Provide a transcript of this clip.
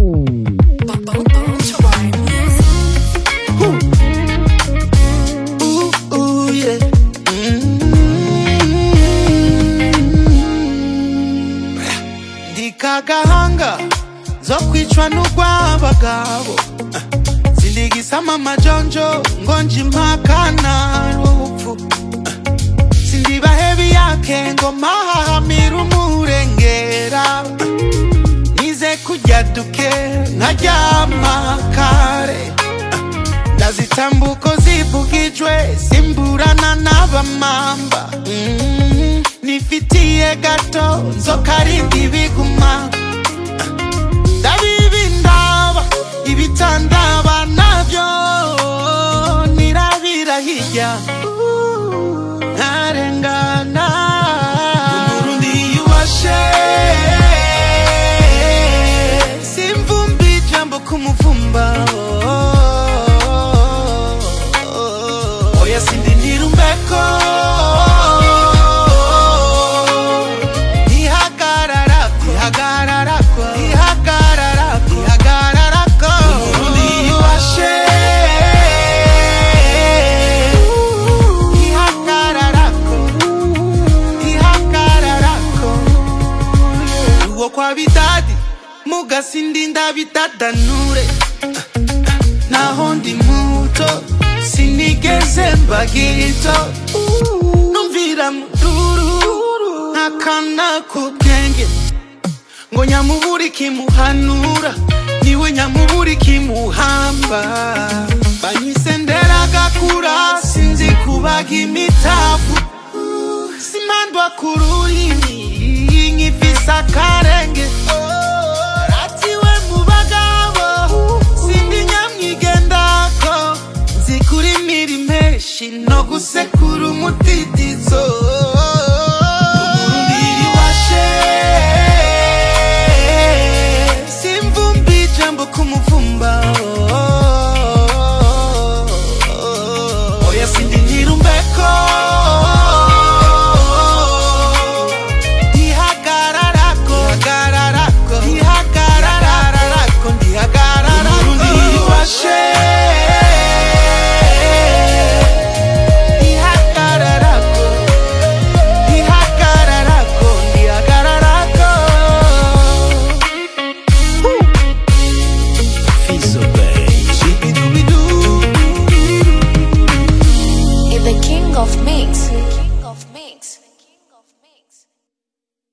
Ooh, ooh, yeah. Mm. ndikagahanga zo kwicwa n'urw'abagabo sindigisama amajonjo ngo nje impakana rupfu sindibahebi yake ngo mahahamira umurengera nize kurya duke nkaryama kare ndazitambuko zivugijwe simburana n'abamamba Mm, nifitiye gato nzokarindi biguma ndabibi ndaba ibitandaba navyo nirabira hirya nkarengana umurundi yubashe simvumbi ijambo kumuvumba oya sindindira umbeko ihagararako ihagararako ihagararako ihagararako umurundi yubashe ihagararako ihagararako uwo kwa bidadi mugasindinda bidadanure naho ndi muto sinigeze mba gito numvira mururu ntakana ku bwenge ngo nyamuburi kimuhanura niwe nyamuburi kimuhamba banyise nderagakura sinzi kubaga imitavu simandwa ku rurimi nkifise akarenge ratiwe mu bagabo sindi nyamwigendako nzi kurimira impeshi no gusekura umutiti